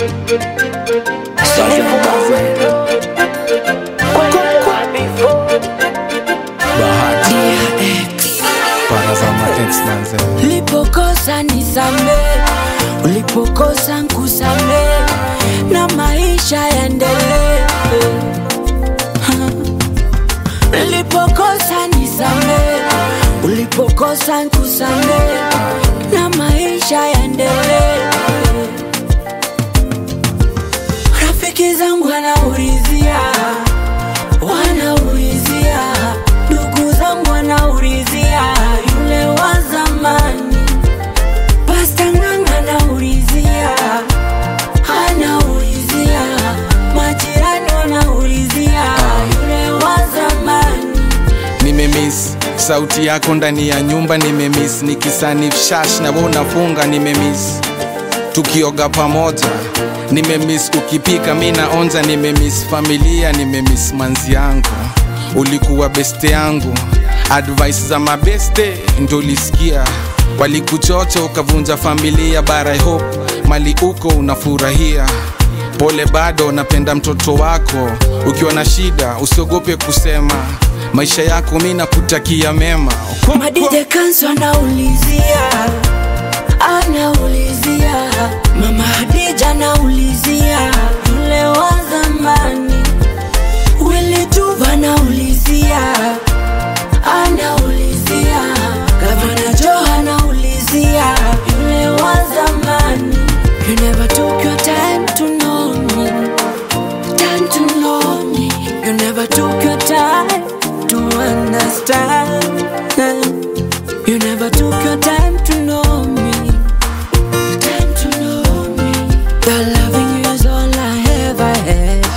Bahati Parazama X manze Ulipokosa nisame, ulipokosa nkusame, na maisha yaendelee. Ulipokosa nisame, ulipokosa nkusame, na maisha yaendelee. Rafiki zangu wanaulizia, wanaulizia, ndugu zangu wanaulizia, yule wa zamani. Pasta Ng'ang'a anaulizia, anaulizia, majirani wanaulizia, yule wa zamani. Nimemiss sauti yako ndani ya nyumba nimemiss nikisanif shash na wewe unafunga nimemiss tukioga pamoja nimemiss ukipika mi naonja nimemiss familia nimemiss manzi yangu ulikuwa beste yangu advice za mabeste ndo ulisikia walikuchocha ukavunja familia bara I hope mali uko unafurahia pole bado napenda mtoto wako ukiwa na shida usiogope kusema maisha yako mi nakutakia mema Madide Kanso anaulizia, anaulizia, mama Hadija anaulizia, yule wa zamani. Willy Tuva anaulizia, anaulizia, Gavana Joe anaulizia, yule wa zamani. You never took your time to know me, time to know me. You never took your time to understand. You never took your time to know me. Time to know me. Your loving you is all I ever had.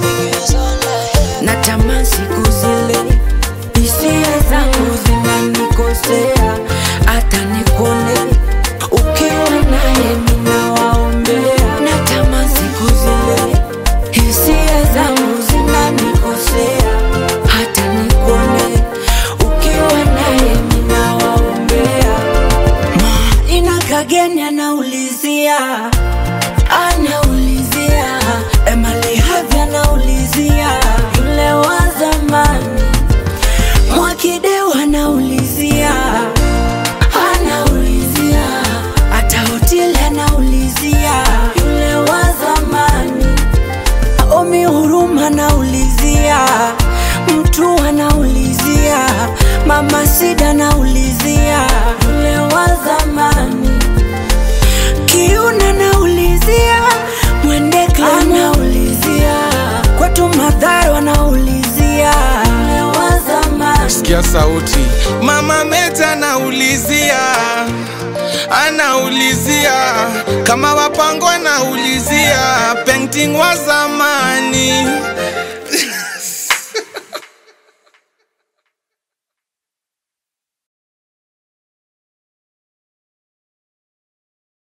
Natamani siku zile hisia zangu zinanikosea, hata nikone ukiwa naye ninawaombea. Natamani siku zile hisia zangu zinanikosea, hata nikone ukiwa naye ninawaombea. Ina kageni anaulizia, anaulizia, Emily Havi anaulizia, yule wa zamani. Mwakideu anaulizia, anaulizia, hata hoteli anaulizia, yule wa zamani. Omi Huruma anaulizia, mtu anaulizia, mama Sida anaulizia, yule wa zamani. Kiuna anaulizia, Mwendekla anaulizia, kwetu Madharo anaulizia, yule wa zamani. sikia sauti mama meta anaulizia anaulizia kama wapango anaulizia painting wa zamani